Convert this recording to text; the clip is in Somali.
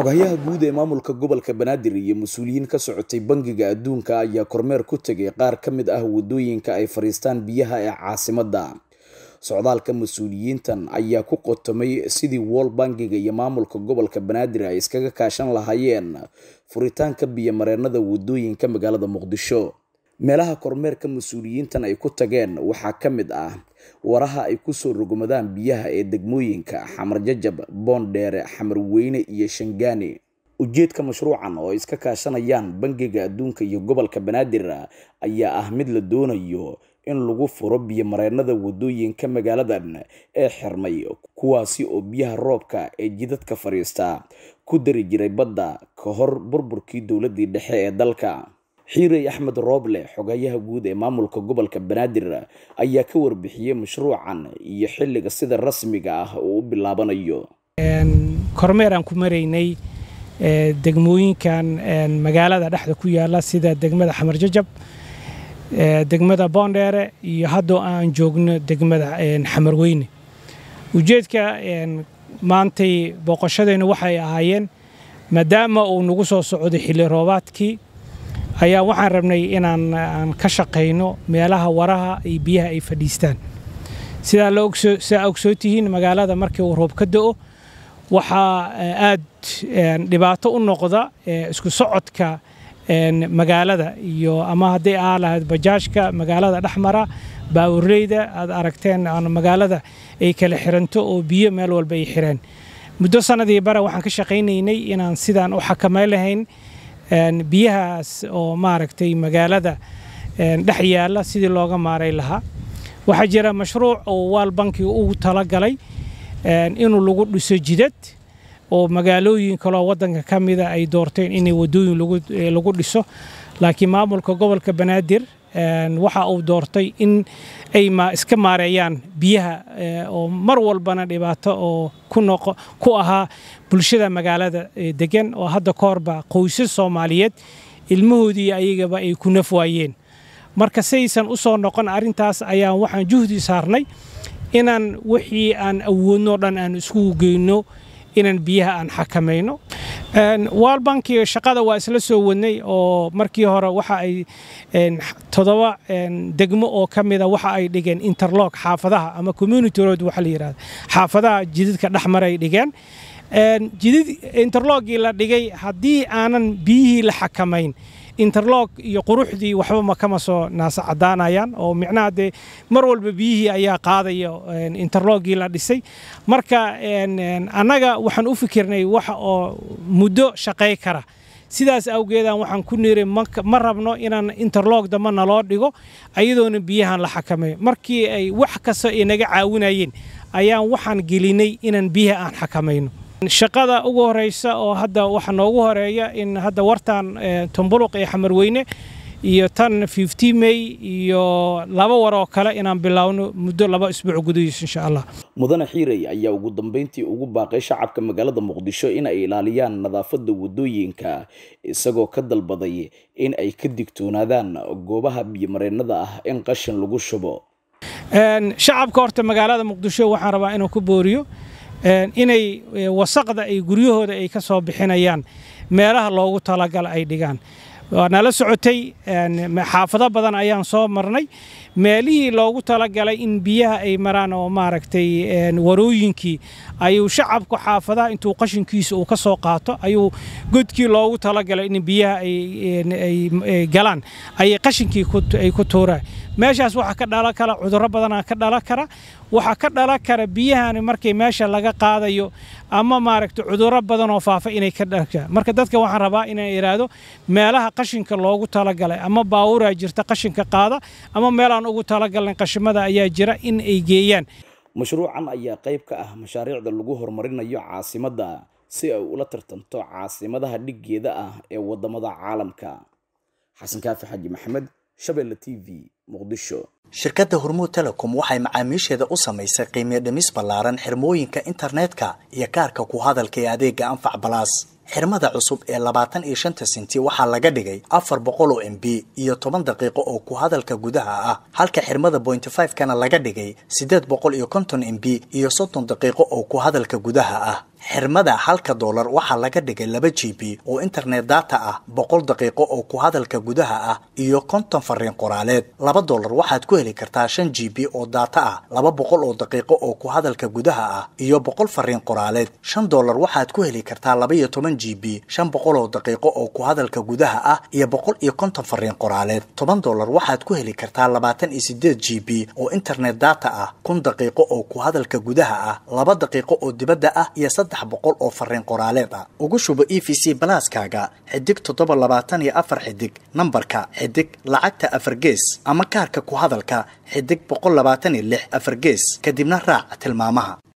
xoghayaha guud ee maamulka gobolka banaadir iyo mas-uuliyiin ka socotay bangiga adduunka ayaa kormeer ku tegay qaar ka mid ah wadooyinka ay fadhiistaan biyaha ee caasimadda socdaalka mas-uuliyiintan ayaa ku qotomay sidii wool bangiga iyo maamulka gobolka banaadir ay iskaga kaashan lahaayeen furitaanka biyomareenada wadooyinka magaalada muqdisho meelaha kormeerka mas-uuliyiintan ay ku tageen waxaa ka mid ah waraha ay kusoo rogomadaan biyaha ee degmooyinka xamar jajab boondheere xamar weyne iyo shangaani ujeedka mashruucan oo ay iska kaashanayaan bangiga adduunka iyo gobolka banaadir ayaa ah mid la doonayo in lagu furo biyomareenada wadooyinka magaaladan ee xirmay kuwaasi oo biyaha roobka ee jidadka fadhiista ku dari jiray badda ka hor burburkii dowladii dhexe ee dalka xiirey axmed rooble xogayaha guud ee maamulka gobolka banaadir ayaa ka warbixiyey mashruucan iyo xilliga sida rasmiga ah uu u bilaabanayo kormeer aan ku maraynay degmooyinkan magaalada dhexda ku yaala sida degmada xamar jajab degmada boondheere iyo haddoo aan joogno degmada xamar weyne ujeedka maantay booqashadeennu waxay ahaayeen maadaama uu nagu soo socday xilli roobaadkii ayaa waxaan rabnay inaan aan ka shaqayno meelaha waraha iyo biyaha ay fadhiistaan sidaa ogsoo tihiin magaalada markii uu roob ka da'o waxaa aad dhibaato u noqda isku socodka magaalada iyo ama hadday aa lahayd bajaajka magaalada dhexmara baawurleyda aad aragteen magaalada ay kala xiranto oo biyo meel walba ay xireen muddo sannadii bare waxaan ka shaqaynaynay inaan sidaan u xakamay lahayn biyahaas oo maaragtay magaalada dhex yaalla sidii looga maaray lahaa waxaa jira mashruuc oo waal bankiga ugu talagalay inuu lagu dhiso jidad oo magaalooyin kaloo waddanka ka mida ay doorteen inay waddooyin lagu dhiso laakiin maamulka gobolka banaadir waxa uu doortay in ay iska maareeyaan biyaha oo mar walbana dhibaato oo ku ahaa bulshada magaalada degan oo hadda ka horba qoysas soomaaliyeed ilmahoodii ayagaba ay ku naf waayeen marka saysan u soo noqon arrintaas ayaan waxaan juhdi saarnay inaan wixii aan awoodno dhan aan iskugu geyno inaan biyaha aan xakamayno waalbankiga shaqada waa isla soo wadnay oo markii hore waxa ay toddoba degmo oo ka mida waxa ay dhigeen interlock xaafadaha ama community road waxa la yidhahda xaafadaha jidadka dhexmar ay dhigeen jidad interloggii la dhigay haddii aanan biyihii la xakamayn interlog iyo quruxdii waxba ma kama soo naasa caddaanayaan oo micnaha dee mar walba biyihii ayaa qaadaya interloggii la dhisay marka annaga waxaan u fikirnay waxa oo muddo shaqay kara sidaas awgeedaan waxaan ku niri ma rabno inaan interlog damba naloo dhigo ayadoona biyahan la xakameeyo markii ay wax kasta ay naga caawinayeen ayaan waxaan gelinay inaan biyaha aan xakamayno shaqada ugu horeysa oo hadda waxa noogu horeeya in hadda wartan tumbuluq iyo xamarweyne iyo tan fifty may iyo laba war oo kale inaan bilaawno muddo laba isbuuc gudahiis insha allah mudane xiirey ayaa ugu dambeyntii ugu baaqay shacabka magaalada muqdisho in ay ilaaliyaan nadaafadda wadooyinka isagoo ka dalbaday in ay ka digtoonaadaan goobaha biyomareenada ah in qashin lagu shubo shacabka horta magaalada muqdisho waxaan rabaa inuu ku booriyo inay wasaqda ay guryahooda ay ka soo bixinayaan meelaha loogu talagala ay dhigaan waa nala socotay xaafado badan ayaan soo marnay meelihii loogu talagalay in biyaha ay maraan oo maaragtay warooyinkii ayuu shacabku xaafadaha intuu qashinkiisa uu ka soo qaato ayuu godkii loogu talagalay in biyaha ay galaan ayay qashinkii ay ku tuuraan meeshaas waxaa ka dhalan kara cudurro badanaa ka dhalan kara waxaa ka dhalan kara biyahani markay meesha laga qaadayo ama maaragtay cudurro badan oo faafa inay ka dhalan marka dadka waxaan rabaa inaan idhaahdo meelaha qashinka loogu talagalay ama baawuraa jirta qashinka qaada ama meelaan ugu talagalnayn qashimada ayaa jira in ay geeyaan mashruucan ayaa qayb ka ah mashaariicda lagu horumarinayo caasimadda si ay ula tartanto caasimadaha dhiggeeda ah ee waddamada caalamka xasan kaafi xaji maxamed shabeelle t v muqdisho shirkadda hormuud telecom waxay macaamiisheeda u samaysay qiimiyo dhimis ballaaran xirmooyinka internetka iyo kaarka ku hadalka ee adeega anfac balaas xirmada cusub ee labaatan iyo shanta senti waxaa laga dhigay afar boqol oo m b iyo toban daqiiqo oo ku hadalka gudaha ah halka xirmada bointy five kana laga dhigay siddeed boqol iyo konton m b iyo soddon daqiiqo oo ku hadalka gudaha ah xirmada halka doolar waxaa laga dhigay laba g b oo internet data ah boqol daqiiqo oo ku hadalka gudaha ah iyo konton fariin qoraaleed laba doolar waxaad ku heli kartaa shan g b oo data ah laba boqol oo daqiiqo oo ku hadalka gudaha ah iyo boqol fariin qoraaleed shan doolar waxaad ku heli kartaa laba iyo toban g b shan boqol oo daqiiqo oo ku hadalka gudaha ah iyo boqol iyo konton fariin qoraaleed toban doolar waxaad ku heli kartaa labaatan iyo sideed g b oo internet data ah kun daqiiqo oo ku hadalka gudaha ah laba daqiiqo oo dibadda ah iyo boqol oo fariin qoraaleed ah ugu shubo e v c balaaskaaga xidig toddoba labaatan iyo afar xidig nambarka xidig lacagta afar gees ama kaarka ku hadalka xidig boqol labaatan iyo lix afar gees kadibna raac tilmaamaha